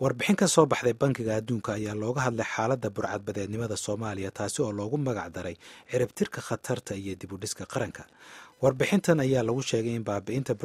warbixin ka soo baxday bankiga adduunka ayaa looga hadlay xaaladda burcadbadeednimada soomaaliya taasi oo loogu magac daray ciribtirka khatarta iyo dibudhiska qaranka warbixintan ayaa lagu sheegay in baabi'inta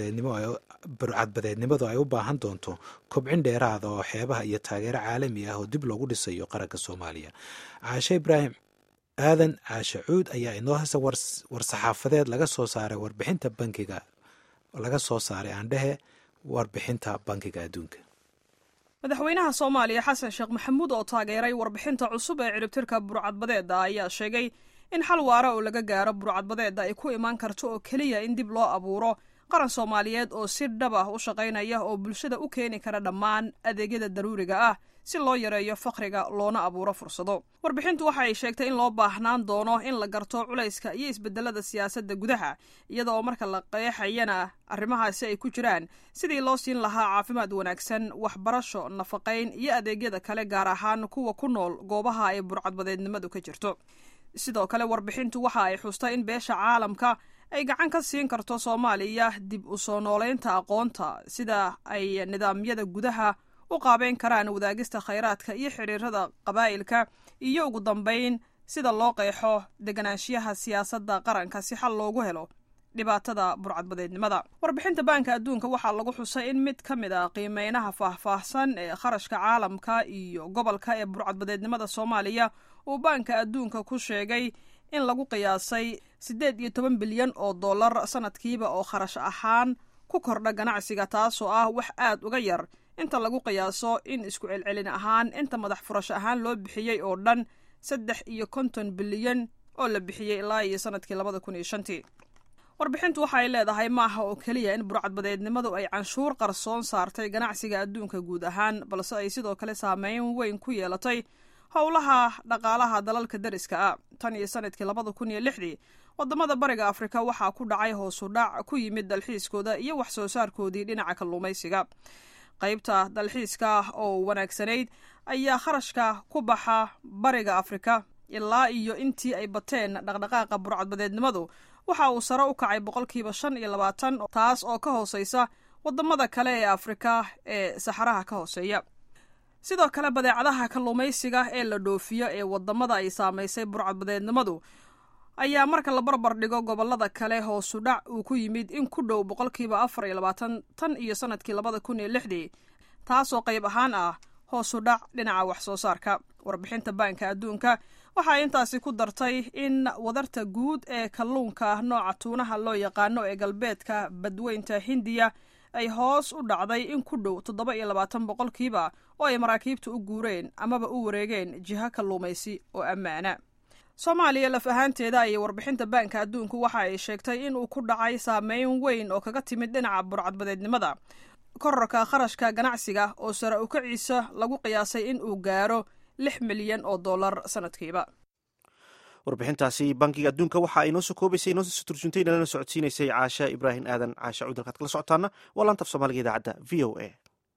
burcadbadeednimadu ay u baahan doonto kobcin dheeraada oo xeebaha iyo taageero caalami ah oo dib loogu dhisayo qaranka soomaaliya caashe ibraahim aadan caashe cuud ayaa inoo hesa war-saxaafadeed laga soo saaray warbixinta bankiga laga soo saaray aandhehe warbixinta bankiga adduunka madaxweynaha soomaaliya xasan sheekh maxamuud oo taageeray warbixinta cusub ee ciribtirka burcadbadeedda ayaa sheegay in xal waara oo laga gaaro burcadbadeedda ay ku imaan karto oo keliya in dib loo abuuro qaran soomaaliyeed oo si dhab ah u shaqaynaya oo bulshada u keeni kara dhammaan adeegyada daruuriga ah si loo yareeyo fakriga loona abuuro fursado warbixintu waxa ay sheegtay in loo baahnaan doono in la garto culayska iyo isbedelada siyaasadda gudaha iyada oo marka la qeexayana arrimahaasi ay ku jiraan sidii loo siin lahaa caafimaad wanaagsan waxbarasho nafaqayn iyo adeegyada kale gaar ahaan kuwa ku nool goobaha ay burcadbadeednimadu ka jirto sidoo kale warbixintu waxa ay xustay in beesha caalamka ay gacan ka siin karto soomaaliya dib u soo nooleynta aqoonta sida ay nidaamyada gudaha u qaabeyn karaan wadaagista khayraadka iyo xiriirada qabaa'ilka iyo ugu dambayn sida loo qeexo deganaanshiyaha siyaasadda qaranka si xal loogu helo dhibaatada burcadbadeednimada warbixinta baanka adduunka waxaa lagu xusay in mid ka mid a qiimeynaha faahfaahsan ee kharashka caalamka iyo gobolka ee burcadbadeednimada soomaaliya uu baanka adduunka ku sheegay in lagu qiyaasay siddeed iyo toban bilyan oo dollar sanadkiiba oo kharash ahaan ku kordha ganacsiga taasoo ah wax aad uga yar inta lagu qiyaaso in isku celcelin ahaan inta madax furasho ahaan loo bixiyey oo dhan saddex iyo konton bilyan oo la bixiyey ilaa iyo sanadkii labada kun iyo shantii warbixintu waxa ay leedahay maaha oo keliya in burcadbadeednimadu ay canshuur qarsoon saartay ganacsiga adduunka guud ahaan balse ay sidoo kale saameyn weyn ku yeelatay howlaha dhaqaalaha dalalka dariska ah tan iyo sanadkii labada kun iyo lixdii wadamada bariga afrika waxaa ku dhacay hoosu dhac ku yimid dalxiiskooda iyo wax soo saarkoodii dhinaca kalluumaysiga qaybta dalxiiska oo wanaagsanayd ayaa kharashka ku baxa bariga afrika ilaa iyo intii ay bateen dhaqdhaqaaqa burcadbadeednimadu waxa uu sare u kacay boqolkiiba shan iyo labaatan taas oo ka hooseysa wadamada kale ee afrika ee saxaraha ka hooseeya sidoo kale badeecadaha kalluumaysiga ee la dhoofiyo ee wadamada ay saamaysay burcadbadeednimadu ayaa marka la barbar dhigo gobolada kale hoosu dhac uu ku yimid in ku dhow boqolkiiba afar iyo labaatan tan iyo sanadkii labada kun iyo lixdii taasoo qayb ahaan ah hoosu dhac dhinaca wax soo saarka warbixinta baanka adduunka waxay intaasi ku dartay in wadarta guud ee kalluunka nooca tuunaha loo yaqaano ee galbeedka badweynta hindiya ay hoos u dhacday in ku dhow toddoba iyo labaatan boqolkiiba oo ay maraakiibta u guureen amaba u wareegeen jiho kalluumaysi oo ammaana soomaaliya laf ahaanteeda ayay warbixinta baanka adduunku waxa ay sheegtay in uu ku dhacay saameyn weyn oo kaga timid dhinaca burcadbadeednimada korarka kharashka ganacsiga oo sare u kaciisa lagu qiyaasay in uu gaaro lix milyan oo dollar sanadkiiba warbixintaasi bankiga adduunka waxa ay noo soo koobaysay inoo soo turjuntay nalana socodsiinaysay caasha ibraahim aadan caasha cudalkaad kala socotaana waa laantaf soomaaliga idaacadda v o a